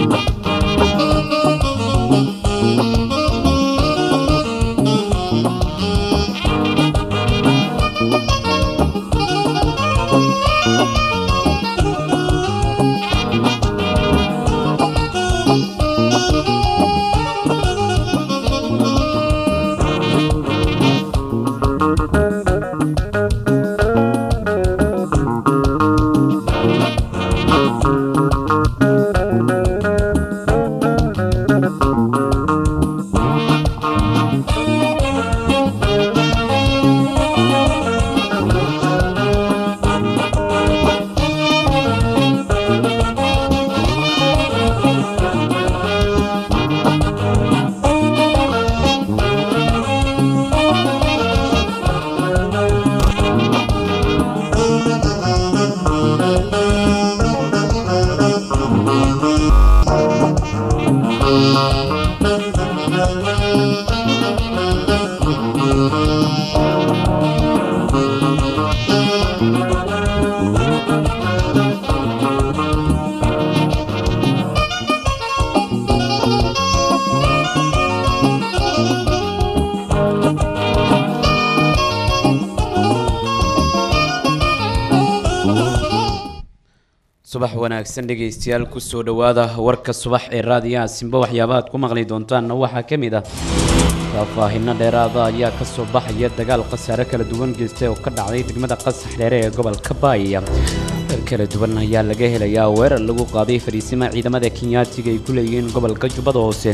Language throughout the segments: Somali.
subax wanaagsan dhegaystayaal kusoo dhowaada warka subax ee raadiyaha simba waxyaabaha aad ku maqli doontaanna waxaa ka mid ah faahfaahinno dheeraada ayaa ka soo baxaya dagaal khasaare kala duwan geystay oo ka dhacday degmada qasax dheere ee gobolka baaya dal kala duwan ayaa laga helayaa weerar lagu qaaday fariisima ciidamada kenyaatiga ay ku leeyihiin gobolka jubbada hoose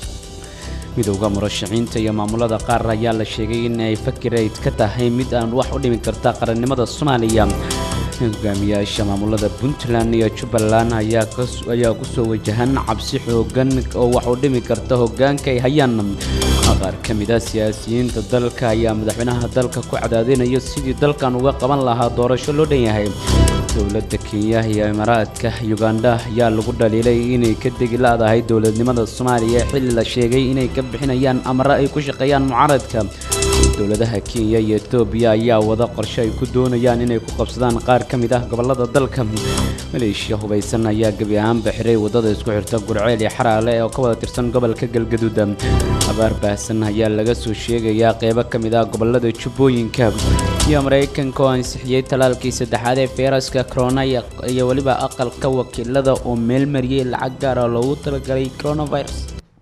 midowda murashaxiinta iyo maamulada qaar ayaa la sheegay in ay fakirayd ka tahay mid aan wax u dhimi karta qarannimada soomaaliya hogaamiyaasha maamulada puntland iyo jubbaland ayaa kusoo wajahan cabsi xoogan oo wax u dhimi karta hogaanka ay hayaan qaar ka mid a siyaasiyiinta dalka ayaa madaxweynaha dalka ku cadaadinaya sidii dalkan uga qaban lahaa doorasho loo dhan yahay dowladda kenya iyo imaaraadka uganda ayaa lagu dhaliilay inay ka degi la-dahay dowladnimada soomaaliya xilli la sheegay inay ka bixinayaan amare ay ku shaqeeyaan mucaaradka dowladaha kenya iyo etoobiya ayaa wada qorshe ay ku doonayaan inay ku qabsadaan qaar ka mid ah gobollada dalka maleeshiya hubaysan ayaa gebi ahaanba xiray waddada isku xirta gurceel iyo xaraale oo ka wada tirsan gobolka galgaduud abaar baahsan ayaa laga soo sheegayaa qeybo ka mid ah gobollada jubbooyinka iyo maraykanka oo ansixiyey talaalkii saddexaad ee feyraska corona iyo weliba aqalka wakiilada oo meelmariyey lacag gaara loogu talagalay coronavirus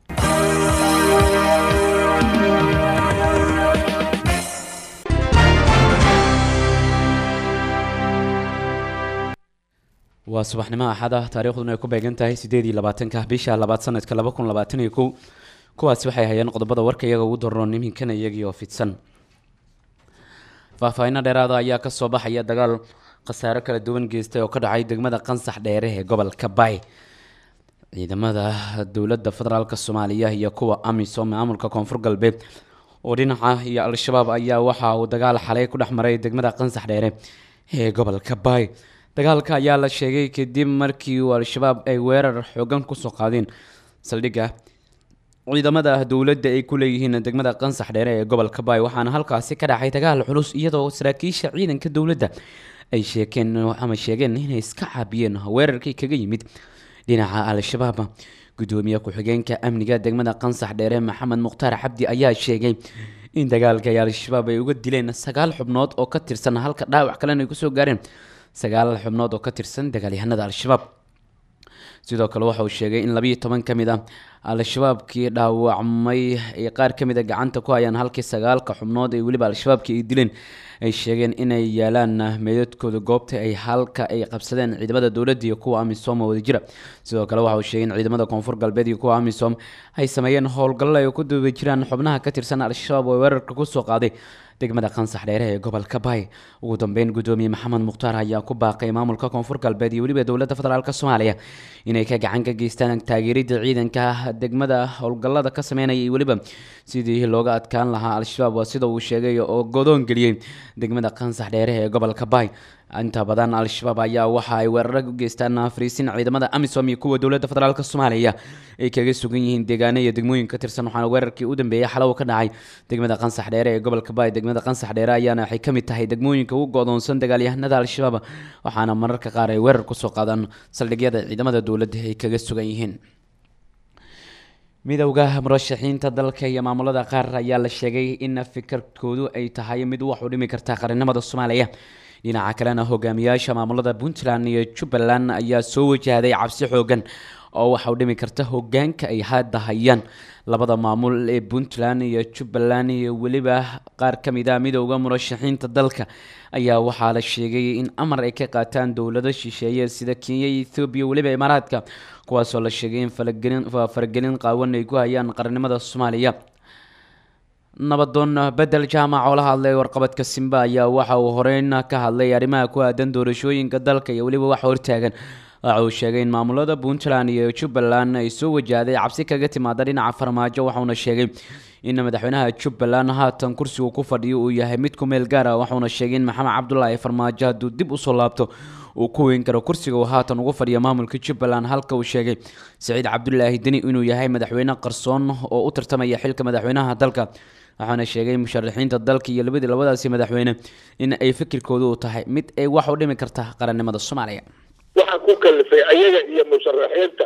waa subaxnimo axad ah taariikhduna ay ku beegan tahay siddeed iyo labaatanka bisha labaad sanadka laba kun labaatan iyo kow kuwaasi waxay hayeen qodobada warka iyaga ugu daroon iminkana iyagii oo fidsan faahfaahinno dheeraada ayaa ka soo baxaya dagaal khasaaro kala duwan geystay oo ka dhacay degmada qansax dheere ee gobolka bay ciidamada dowladda federaalk soomaaliya iyo kuwa amisom maamulka koonfur galbeed oo dhinaca iyo al-shabaab ayaa waxa uu dagaal xalay ku dhex maray degmada qansax dheere ee gobolka bay dagaalka ayaa la sheegay kadib markii uu al-shabaab ay weerar xoogan kusoo qaadeen saldhigga ciidamada dowladda ay ku leeyihiin degmada qansax dheere ee gobolka baay waxaana halkaasi ka dhacay dagaal culus iyadoo saraakiisha ciidanka dowladda ay sheekeen ama sheegeen inay iska caabiyeen weerarkii kaga yimid dhinaca al-shabaab gudoomiye ku-xigeenka amniga degmada qansax dheere maxamed mukhtaar cabdi ayaa sheegay in dagaalka ay al-shabaab ay uga dileen sagaal xubnood oo ka tirsan halka dhaawac kalena ay kusoo gaareen sagaal xubnood oo ka tirsan dagaalyahanada al-shabaab sidoo kale waxa uu sheegay in labiiyo toban ka mid ah al-shabaabkii dhaawacmay ay qaar ka mid a gacanta ku hayaan halkii sagaalka xubnood ee weliba al-shabaabkii ay dileen ay sheegeen inay yaalaan meedadkooda goobta ay halka ay qabsadeen ciidamada dowladda iyo kuwa amisom oo wada jira sidoo kale waxa uu sheegay in ciidamada koonfur galbeed iyo kuwa amisom ay sameeyeen howlgallo ay ku duuba jiraan xubnaha ka tirsan al-shabaab oo weerarka kusoo qaaday degmada qansax dheere ee gobolka bay ugu dambeyn gudoomiye maxamed mukhtaar ayaa ku baaqay maamulka koonfur galbeed iyo weliba dowladda federaalk soomaaliya inay ka gacan ka geystaan taageeridda ciidanka degmada howlgallada ka sameynaya iyo weliba sidii looga adkaan lahaa al-shabaab waa sida uu sheegay oo godoon geliyey degmada qansax dheere ee gobolka bay inta badan al-shabaab ayaa waxa ay weeraro u geystaan fariisin ciidamada amisom iyo kuwa dowladda federaalk soomaaliya ay kaga sugan yihiin deegaano iyo degmooyin ka tirsan waxaana weerarkii u dambeeyay xalow ka dhacay degmada qansax dheere ee gobolka bay degmada qansax dheere ayaana waxay ka mid tahay degmooyinka ugu godoonsan dagaalyahanada al-shabaab waxaana mararka qaar ay weerar kusoo qaadaan saldhigyada ciidamada dowladda ay kaga sugan yihiin midowda murashaxiinta dalka iyo maamulada qaar ayaa la sheegay in fikirkoodu ay tahay mid wax u dhimi karta qaranimada soomaaliya dhinaca kalena hogaamiyaasha maamulada puntland iyo jubbaland ayaa soo wajahday cabsi xoogan oo waxa u dhimi karta hogaanka ay hadda hayaan labada maamul ee puntland iyo jubbaland iyo weliba qaar ka mid a midowda murashaxiinta dalka ayaa waxaa la sheegay in amar ay ka qaataan dowlado shisheeye sida kenya iyo ethoobiya weliba imaaraadka kuwaasoo la sheegay in falagelin faragelin qaawan ay ku hayaan qarannimada soomaaliya nabadoon bedel jaamac oo la hadlay warqabadka simba ayaa waxa uu horeyn ka hadlay arrimaha ku aadan doorashooyinka dalka iyo weliba waxa hortaagan waxa uu sheegay in maamulada puntland iyo jubbaland ay soo wajahday cabsi kaga timaada dhinaca farmaajo waxauna sheegay in madaxweynaha jubbaland haatan kursigu ku fadhiyo uu yahay mid ku meel gaar ah waxauna sheegay in maxamed cabdulaahi farmaajo hadduu dib usoo laabto uu ku weyn karo kursiga uu haatan ugu fadhiya maamulka jubbaland halka uu sheegay saciid cabdulaahi deni inuu yahay madaxweyne qarsoon oo u tartamaya xilka madaxweynaha dalka waxaana sheegay musharaxiinta dalka iyo labadii labadaasi madaxweyne in ay fikirkoodu u tahay mid ay wax u dhimi karta qarannimada soomaaliya waxaa ku kalifay ayaga iyo musharaxiinta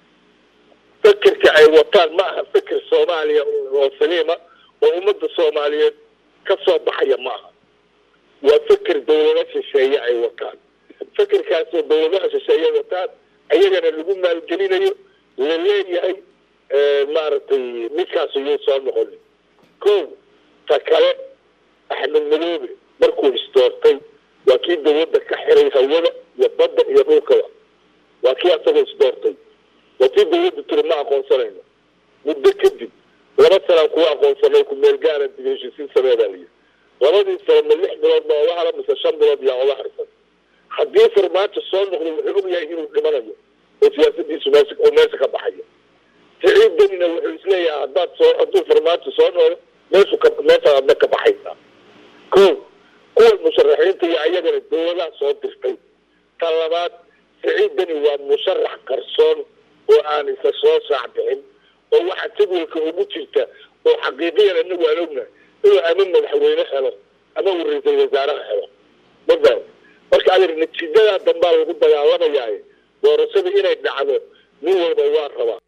fikirka ay wataan ma aha fikir soomaaliya oo saliima oo ummadda soomaaliyeed ka soo baxaya ma aha waa fikir dawlado shisheeye ay wataan fikirkaasoo dawladaha shisheeye wataan ayagana lagu maalgelinayo la leeyahay maaragtay midkaas iyuu soo noqonin ko ta kale axmed madoobe markuu isdoortay waa kii dawladda ka xiray hawada iyo badda iyo dhulkaba waa kii asagoo isdoortay waa kii dawladda tiri ma aqoonsanayno muddo kadib laba sanaan kuwa aqoonsanay ku meel gaara dib heshiisiin sameedaa liyi labadii sano ma lix bilood ma oga hala mise shan bilood yaa oga harsan haddii farmaajo soo noqdo wuxuu og yahay inuu dhimanayo oo siyaasadiisu meesha oo meesha ka baxayo siciid denina wuxuu isleeyahay haddaad soo hadduu farmaajo soo noqdo meeshu ka meesha adna ka baxaysaa ko kuwa musharaxiinta iyo ayagana dawladaha soo dirtay ta labaad siciid deni waa musharax qarsoon oo aan isa soo saac bixin oo waxaa jadwalka ugu jirta oo xaqiiqiyan anagu aan ognahay inuu ama madaxweyne helo ama uu ra-iisul wasaaraha helo mafaham marka adeer natiijadaa dambaa lagu dagaalamayaay doorashada inay dhacdo nin walba waa rabaa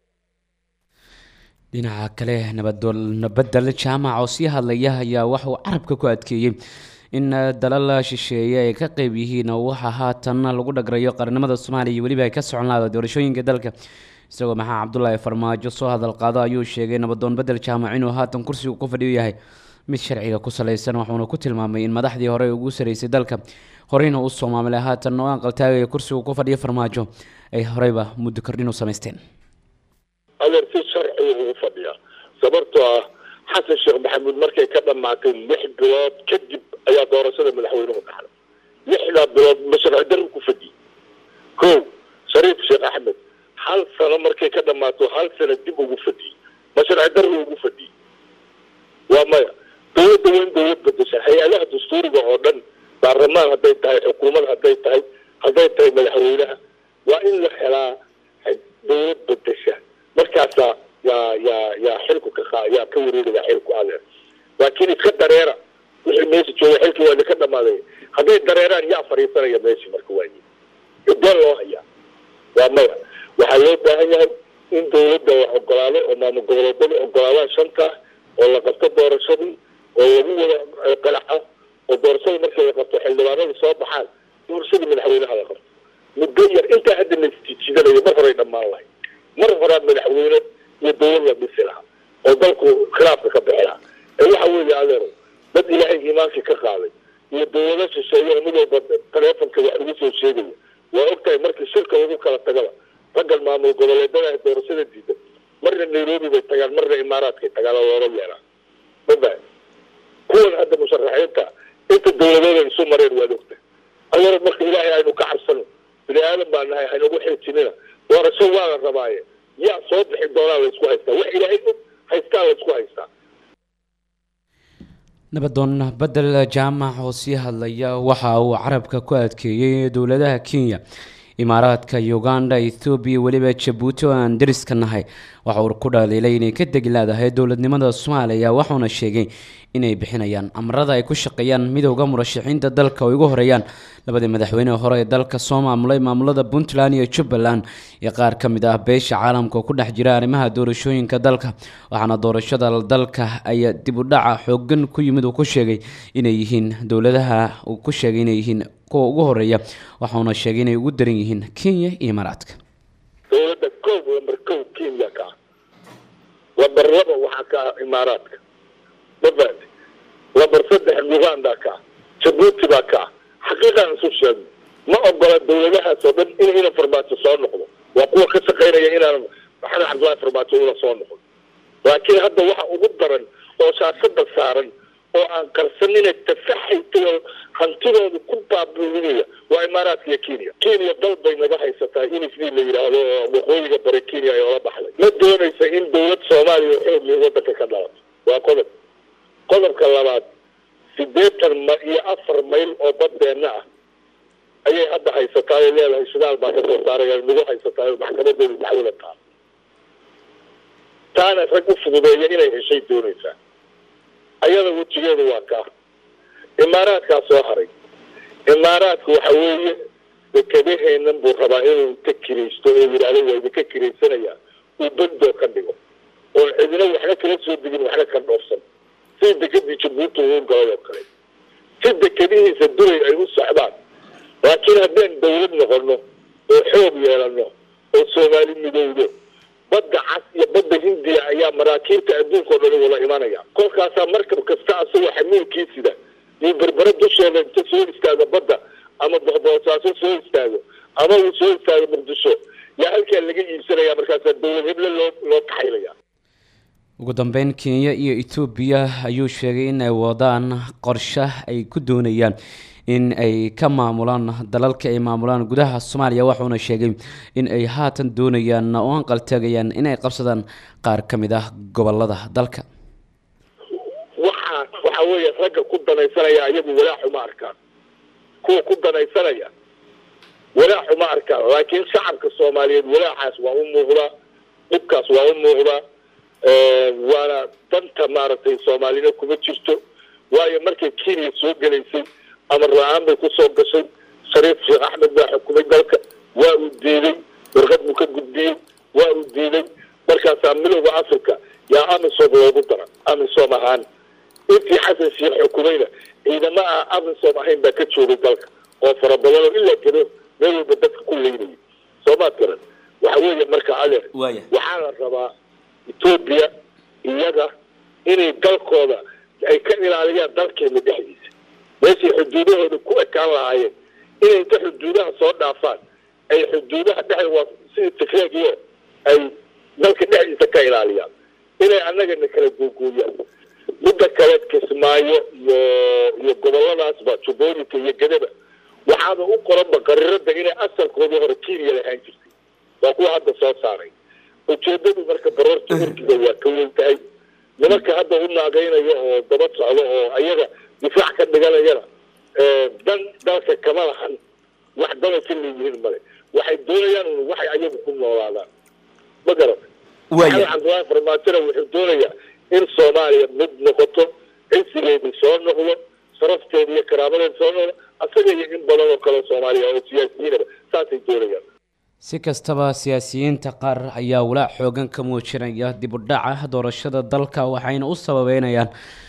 dhinaca kale nabadnabadel jaamac oo sii hadlaya ayaa waxauu carabka ku adkeeyey in dalal shisheeye ay ka qeyb yihiin waxa haatan lagu dhagrayo qarnimada soomaaliya iyo weliba ay ka socon laada doorashooyinka dalka isagoo maxaa cabdulaahi farmaajo soo hadal qaado ayuu sheegay nabadoon bedel jaamac inuu haatan kursigu ku fadhiyo yahay mid sharciga ku salaysan waxuuna ku tilmaamay in madaxdii hore ugu saraysay dalka horeyna uu soo maamulay haatan oo aqaltaagaya kursigu ku fadhiyo farmaajo ay horeyba muddo kordhin u samaysteen adeer si sharciga ugu fadhiyaa sababtoo ah xasan sheekh maxamuud markay ka dhamaatay lix bilood kadib ayaa doorashada madaxweynuhu dhacday lixdaa bilood ma sharci darri ku fadhiyey ko shariif sheekh axmed hal sano markay ka dhamaato hal sano dib ugu fadhiyey ma sharci darri ugu fadhiyey waa maya dawladda waa in dawlad bedesha hay-adaha dastuuriga oo dhan baarlamaan hadday tahay xukuumad hadday tahay hadday tahay madaxweynaha waa in la helaa dawlad bedesha markaasaa yaa yaa yaa xilku ka qa yaa ka wareegaya xilku adeer laakiin iska dareera wixii meesha jooga xilkii waa idinka dhamaaday hadday dareeraan yaa fadhiisanaya meesha marka waayi ideen loo hayaa waa maya waxaa loo baahan yahay in dawladda wax ogolaado oo maamul goboleedyada ogolaadaan shanta oo la qabto doorashadii oo lagu wada qalaca oo doorashada markii la qabto xildhibaanada soo baxaan doorashadii madaxweynaha la qabto muddo yar intaa hadda la isjiijidanayo mar horey dhammaan lahay mar horaa madaxweyne iyo dawlad la dhisi lahaa oo dalku khilaafka ka bixi lahaa ee waxa weeye adeero dad ilaahay iimaankii ka qaaday iyo dawlado shisheeye mid walba taleefonka wax ugu soo sheegaya waa ogtahay markii shirka lagu kala tagaba raggan maamul goboleedada doorashada diidan marna nairobi bay tagaan marna imaaraadkay tagaan oo looga yeeraa maba kuwan hadda musharaxiinta inta dawladooda isu mareen waad ogtahay adeero marka ilaahay aynu ka cabsano bini aadan baa nahay haynagu xiltinina doorasho waa la rabaaye yaa soo bixi doonaa la isku haystaa wax ilaahay og haystaa la isku haystaa nabadoon bedel jaamac oo sii hadlaya waxa uu carabka ku adkeeyey dowladaha kenya imaaraadka uganda ethoobiya weliba jabuuti oo aan dariska nahay waxa uu ku dhaliilay inay ka degi leedahay dowladnimada soomaaliya waxuuna sheegay inay bixinayaan amarada ay ku shaqeeyaan midowda murashaxiinta dalka oo ugu horeeyaan labadii madaxweyne hore ee dalka soo maamulay maamulada puntland iyo jubbaland iyo qaar ka mid ah beesha caalamka oo ku dhex jira arrimaha doorashooyinka dalka waxaana doorashada dalka ay dib u dhaca xoogan ku yimid uu ku sheegay inay yihiin dowladaha uu ku sheegay inay yihiin kuwa ugu horeeya waxauna sheegay inay ugu daran yihiin kenya iyo imaaraadka dowladda kow lambar kow kenya ka ah lambar laba waxaa ka ah imaaraadka mafahante lambar saddex uganda ka ah jabuuti baa ka ah xaqiiqaan isu sheegno ma ogola dowladahaas oo dhan in ina farmaajo soo noqdo waa kuwa ka shaqaynaya inaan maxamed cabdullahi farmaajo una soo noqdo laakiin hadda waxa ugu daran oo shaashada saaran oo aan qarsanina tafaxaytao hantidooda ku baabuurinaya waa imaaraadka iyo kenya kenya dal bay naga haysataa in isdii la yidhaahdo waqooyiga bare kenya ay ola baxday ma doonaysa in dowlad soomaaliya xoogli wadanka ka dhalato waa qodob qodobka labaad sideetan ma iyo afar mayl oo badbeenna ah ayay hadda haysataa oo leedahay shidaal baa kasoo saaraya nagu haysataa oo maxkamadeedu dacwada taa taana rag u fududeeya inay heshay doonaysaa ayada wejigeedu waa kaa imaaraadkaa soo haray imaaraadku waxa weeye dekedaheennan buu rabaa inuu ka kiraysto oo yidhaahdo waa idinka kiraysanayaa uu bandoo ka dhigo oo cidina waxna kala soo degin waxna ka dhoofsan sida dekedii jabuuti uu galay oo kale si dekedihiisa duray ay u socdaan laakiin haddaan dawlad noqono oo xoog yeelano oo soomaali midowdo badda cas iyo badda hindiya ayaa maraakiibta adduunka o dhan wada imanaya kolkaasaa markab kasta asagoo xamiilkiisida iyo berbere dusheeda inta soo istaago badda ama boqboosaaso soo istaago ama uu soo istaago muqdisho yaa halkaa laga iibsanaya markaasaa dowlad heble loo loo kaxaylaya ugu dambeyn kenya iyo etoobiya ayuu sheegay in ay wadaan qorshe ay ku doonayaan in ay ka maamulaan dalalka ay maamulaan gudaha soomaaliya wuxuuna sheegay in ay haatan doonayaan oo anqaltaagayaan in ay qabsadaan qaar ka mid ah gobolada dalka waxaa waxa weeye ragga ku danaysanaya iyagu walaaxu ma arkaan kuwa ku danaysanaya walaaxu ma arkaan laakiin shacabka soomaaliyeed walaaxaas waa u muuqdaa dhibkaas waa u muuqdaa waana danta maaragtay soomaalina kuma jirto waayo markay kenya soo gelaysay amar la-aan bay kusoo gashay shariif sheekh axmed baa xukumay dalka waa uu diiday warqad buu ka gudbiyey waa uu diiday markaasaa midowda africa yaa amisom loogu dara amisom ahaan intii xasan sheekh xukumayna ciidama ah amisom ahayn baa ka joogay dalka oo fara badan oo ilaa gado meel walba dadka ku leynayay soomaad garan waxa weeye marka adeer waxaa la rabaa etoobiya iyaga inay dalkooda ay ka ilaaliyaan dalkeena dhexdiisa meeshay xuduudahooda ku ekaan lahaayeen inay inta xuduudaha soo dhaafaan ay xuduudaha dhex waa sidii tigreegiyo ay dalka dhexdiisa ka ilaaliyaan inay annagana kala googooyaan midda kale kismaayo iyo iyo goboladaasba jubbooyinka iyo gadaba waxaaba u qoranba qarirada inay asalkoodii hore kenya lahaan jirtay waa kuwa hadda soo saaray ujeedadu marka baroorta urkiga waa ka weyn tahay nimanka hadda u naagaynayo oo daba socdo oo ayaga difaac ka dhiganayana dan dalka kama lahan wax dana ka leeyihiin male waxay doonayaan un waxay ayagu ku noolaadaan ma garata maxamed cabdullaahi farmaajona wuxuu doonayaa in soomaaliya mid noqoto cisigeedii soo noqdo sharafteeda iyo karaamadeeda soo noqdo asaga iyo in badan oo kale soomaaliya oo siyaasiyiinaba saasay doonayaan si kastaba siyaasiyiinta qaar ayaa walaac xoogan ka muujinaya dib u dhaca doorashada dalka waxayna u sababeynayaan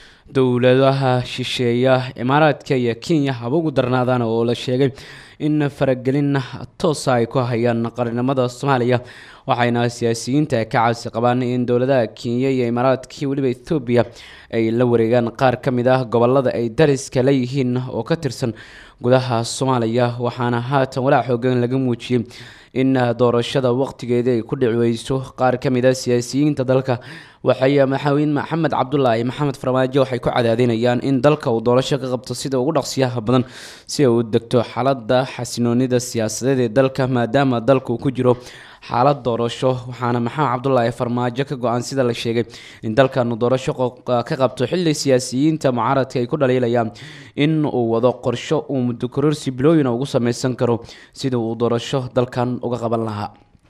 dowladaha shisheeya imaaraadka iyo kenya haba ugu darnaadaan oo la sheegay in faragelin toosa ay ku hayaan qarinimada soomaaliya waxayna siyaasiyiinta ka cabsi qabaan in dowladaha kenya iyo imaaraadka weliba ethoobiya ay la wareegaan qaar ka mid ah gobolada ay dariska leeyihiin oo ka tirsan gudaha soomaaliya waxaana haatan walaac xoogan laga muujiyey in doorashada waqtigeeda ay ku dhici weyso qaar ka mid a siyaasiyiinta dalka waxay madaxweyne maxamed cabdulaahi maxamed farmaajo waxay ku cadaadinayaan in dalka uu doorasho ka qabto sida ugu dhaqsiyaha badan si ay u degto xaalada xasinoonida siyaasadeed ee dalka maadaama dalka uu ku jiro xaalad doorasho waxaana maxamed cabdulaahi farmaajo ka go-an sida la sheegay in dalkanu doorasho ka qabto xili siyaasiyiinta mucaaradka ay ku dhaliilayaan in uu wado qorsho uu muddo kororsi bilooyina ugu sameysan karo sida uu doorasho dalkan uga qaban lahaa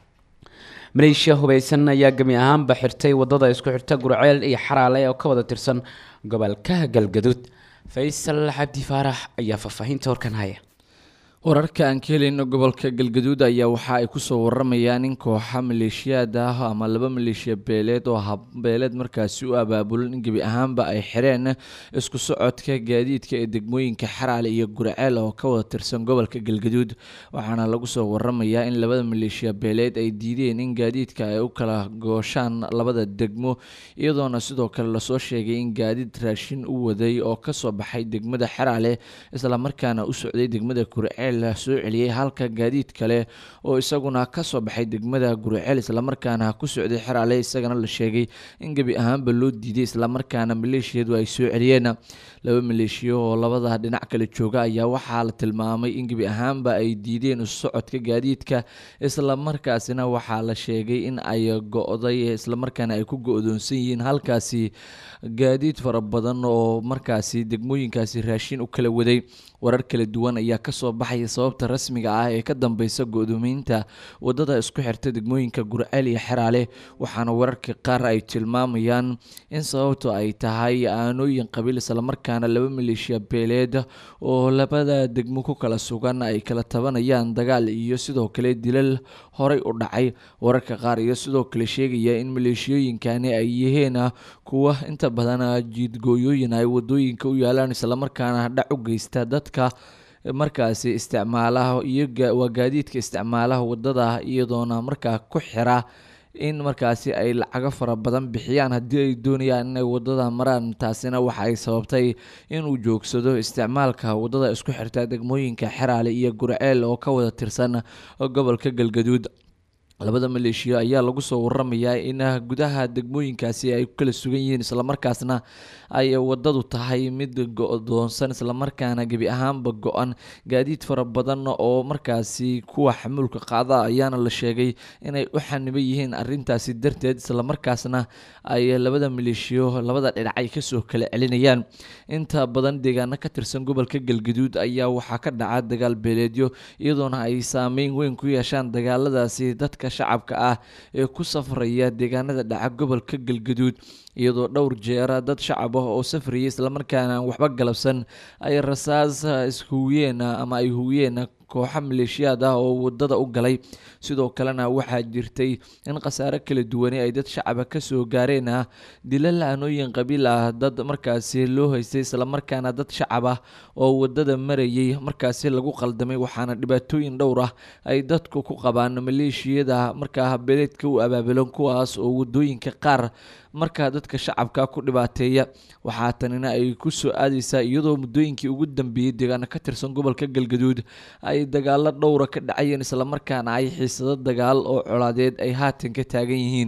maleeshiya hubeysan ayaa gemi ahaanba xirtay wadada isku xirta gurceel iyo xaraale oo ka wada tirsan gobolka galgaduud faysal cabdi faarax ayaa faahfaahinta horkan haya wararka aan ka helayno gobolka galgaduud ayaa waxa ay kusoo waramayaan in kooxa maleeshiyaad ah ama laba maleeshiya beeleed oo habbeeleed markaasi u abaabulan in gebi ahaanba ay xireen isku socodka gaadiidka ee degmooyinka xaraale iyo gurceel oo ka wada tirsan gobolka galgaduud waxaana lagu soo waramayaa in labada maleeshiya beeleed ay diideen in gaadiidka ay u kala gooshaan labada degmo iyadoona sidoo kale lasoo sheegay in gaadiid raashin u waday oo kasoo baxay degmada xaraale islamarkaana u socday degmada gurceel soo celiyey halka gaadiid kale oo isaguna kasoo baxay degmada gurceel islamarkaana ku socday xeraale isagana la sheegay in gebi ahaanba loo diiday islamarkaana maleeshiyadu ay soo celiyeen laba maleeshiyo oo labada dhinac kale jooga ayaa waxaa la tilmaamay in gebi ahaanba ay diideen socodka gaadiidka islamarkaasina waxaa la sheegay in ay go-day islamarkaana ay ku go-doonsan yihiin halkaasi gaadiid fara badan oo markaasi degmooyinkaasi raashin u kala waday warar kala duwan ayaa kasoo baxaya sababta rasmiga ah ee ka dambeysa go-doomeynta wadada isku xirta degmooyinka gurceel iyo xeraale waxaana wararka qaar ay tilmaamayaan in sababtu ay tahay aanooyin qabiil islamarkaana laba maleeshiya beeleed oo labada degmo ku kala sugan ay kala tabanayaan dagaal iyo sidoo kale dilal horey u dhacay wararka qaar iyo sidoo kale sheegaya in maleeshiyooyinkani ay yihiin kuwa inta badan jiidgooyooyin ay wadooyinka u yaalaan islamarkaana dhac u geysta dadka markaasi isticmaalaha iyo waa gaadiidka isticmaalaha wadada iyadoona markaa ku xira in markaasi ay lacago fara badan bixiyaan haddii ay doonayaan inay wadada maraan taasina waxa ay sababtay inuu joogsado isticmaalka wadada isku xirta degmooyinka xeraale iyo gurceel oo ka wada tirsan gobolka galgaduud labada maleeshiya ayaa lagu soo waramayaa in gudaha degmooyinkaasi ay ku kala sugan yihiin islamarkaasna ay wadadu tahay mid go-doonsan islamarkaana gebi ahaanba go-an gaadiid fara badan oo markaasi kuwa xamuulka qaada ayaana la sheegay inay u xaniban yihiin arintaasi darteed islamarkaasna ay labada maleeshiyo labada dhinac ay kasoo kala celinayaan inta badan deegaano ka tirsan gobolka galgaduud ayaa waxaa ka dhaca dagaal beeleedyo iyadoona ay saameyn weyn ku yeeshaan dagaaladaasi dadka shacabka ah ee ku safraya deegaanada dhaca gobolka galgaduud iyadoo dhowr jeera dad shacab ah oo safraya islamarkaana aan waxba galabsan ay rasaas ishuwiyeen ama ay huwiyeen kooxa maleeshiyaad ah oo wadada u galay sidoo kalena waxaa jirtay in khasaare kala duwani ay dad shacaba kasoo gaareen ah dilal aanooyin qabiil ah dad markaasi loo haystay islamarkaana dad shacab ah oo wadada marayay markaasi lagu qaldamay waxaana dhibaatooyin dhowr ah ay dadku ku qabaan maleeshiyada markaa habeeleedka u abaabulan kuwaas oo wadooyinka qaar markaa dadka shacabka ku dhibaateeya waxaa tanina ay ku soo aadeysaa iyadoo muddooyinkii ugu dambeeyey deegaano ka tirsan gobolka galgaduud ay dagaalo dhowra ka dhacayeen islamarkaana ay xiisado dagaal oo colaadeed ay haatan ka taagan yihiin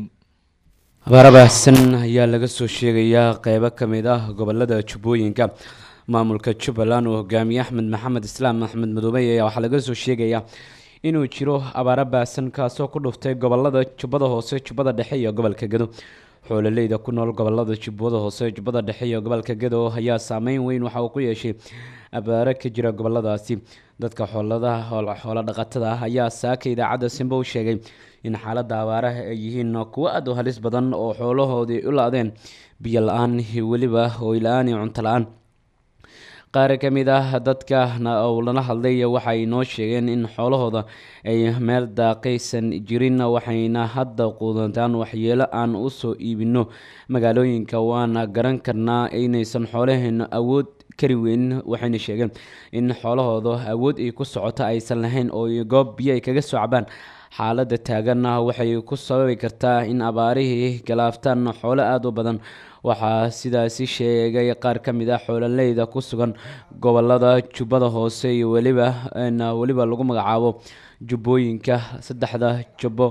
abaar baahsan ayaa laga soo sheegayaa qeybo ka mid ah gobolada jubbooyinka maamulka jubbaland oo hogaamiye axmed maxamed islaam axmed madoobey ayaa waxaa laga soo sheegayaa inuu jiro abaaro baahsan kaasoo ku dhuftay gobolada jubbada hoose jubbada dhexe iyo gobolka gedo xoololeyda ku nool gobolada jubbada hoose jubbada dhexe iyo gobolka gedo ayaa saameyn weyn waxa uu ku yeeshay abaaro ka jira goboladaasi dadka xooladaha xoolo dhaqatada ah ayaa saaka idaacadda simbo u sheegay in xaaladda abaaraha ay yihiin kuwo aad u halis badan oo xoolahoodii u la-deen biyo la-aan weliba hooy la-aan iyo cunto la-aan qaar ka mid ah dadka uu lala hadlay waxay noo sheegeen in xoolahooda ay meel daaqaysan jirin waxayna hadda quudantaan waxyeelo aan usoo iibino magaalooyinka waana garan karnaa inaysan xoolaheena awood kari weyn waxayna sheegeen in xoolahooda awood ay ku socoto aysan lahayn oo goob biyo ay kaga soo cabaan xaaladda taaganna waxay ku sababi kartaa in abaarihii galaaftaan xoolo aada u badan waxaa sidaasi sheegay qaar ka mid ah xoololeyda ku sugan gobolada jubbada hoose iyo weliba weliba lagu magacaabo jubbooyinka saddexda jubbo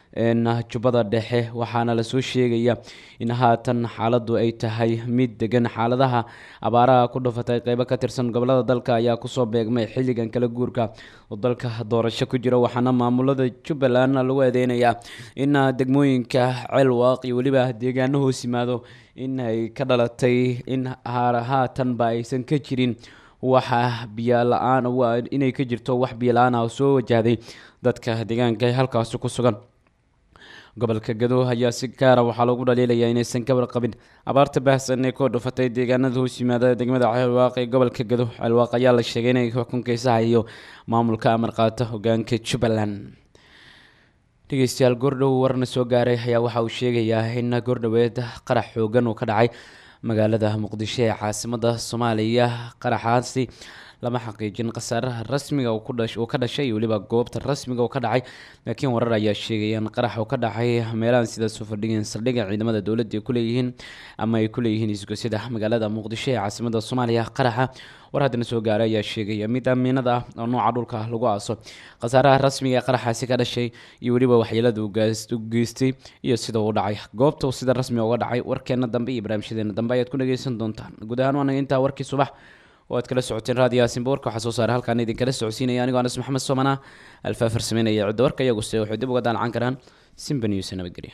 jubbada dhexe waxaana lasoo sheegaya in haatan xaaladu ay tahay mid degan xaaladaha abaaraha ku dhufatay qeybo ka tirsan gobolada dalka ayaa kusoo beegmay xilligan kala guurka oo dalka doorasho ku jira waxaana maamulada jubbaland lagu eedeynayaa in degmooyinka ceelwaaq iyo weliba deegaano hoos yimaado in ay ka dhalatay in haatanba aysan ka jirin waxa biyo la-aan inay ka jirto wax biyo la-aan ah oo soo wajahday dadka deegaanka ee halkaasi ku sugan gobolka gado ayaa si gaara waxaa lagu dhaliilayaa inaysan ka warqabin abaarta baahsan ee koo dhufatay deegaanada hoos yimaada degmada ceelwaaq ee gobolka gado ceelwaaq ayaa la sheegay inay xukunkeysaha iyo maamulka amar qaata hogaanka jubbaland dhegeystayaal goordhow warna soo gaaray ayaa waxa uu sheegayaa in goordhoweed qarax xoogan uu ka dhacay magaalada muqdisho ee caasimada soomaaliya qaraxaasi lama xaqiijin khasaaraha rasmiga uu ka dhashay iyo weliba goobta rasmiga uu ka dhacay laakiin warar ayaa sheegaya in qarax uu ka dhacay meelahan sidaas u fadhigeen saldhigga ciidamada dowladda ay kuleeyihiin ama ay kuleeyihiin isgosyada magaalada muqdisho ee caasimada soomaaliya qaraxa war haddana soo gaaray ayaa sheegaya mid amiinada ah oo nooca dhulka lagu aaso khasaaraha rasmiga ee qaraxaasi ka dhashay iyo weliba waxyeelada u geystay iyo sida uu dhacay goobta sida rasmiga uga dhacay warkeena dambe iyo barnaamijyadeena dambe ayaad ku dhageysan doontaan guud ahaan waanaga intaa warkii subax oo aad kala socoteen raadiyo aasinba warka waxaa soo saaray halkaan idinkala socodsiinaya anigoo anas maxamed soomana alfaafar sameynaya cidda warka iyaguse waxay dib uga daalacan karaan simba news nabadgelyo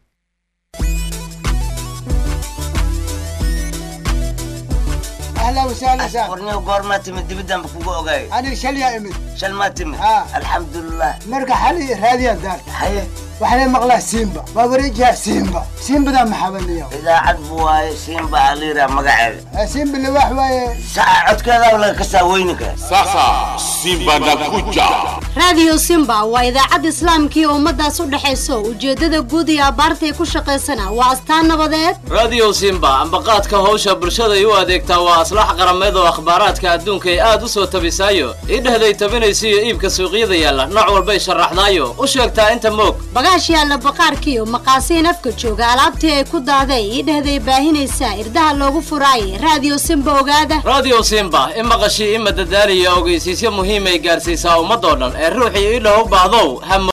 اهلا وسهلا سهلا warniyo goormaa timid dibidaan ba kugu ogaay انا شليا امد shal maa timid Ah. alxamdulilah مرقى حالي راديا دار haye وحنا مقلا سيمبا بابريجها سيمبا سيمبا ذا محبني idaacad buu waaye siinba aliira magaceeda سيمبا اللي واحد saca codkeeda laga kasaa weyninka Sasa Simba nakuja. raadiyo simba waa idaacad islaamkii ummadaas u dhexayso ujeeddada guud iyo abbaarta ay ku shaqaysana waa astaan nabadeed radio simba ambaqaadka howsha bulshaday u adeegtaa waa aslax qarameed oo akhbaaraadka adduunka ay aad u soo tabisaayo idhehday tabinaysa iyo iibka suuqyada yaalla nooc walbay sharaxdaayo u sheegtaa inta moog bagaash yaalla baqaarkiiyo maqaasiin afka jooga alaabtii ay ku daaday ii dhehday baahinaysaa irdaha loogu furaayay raadiyo simba ogaada radio simba i maqashii i madadaaliya ogeysiisyo muhiimay gaarsiisaa ummadoo dhan ee ruuxii idha u baahdow ha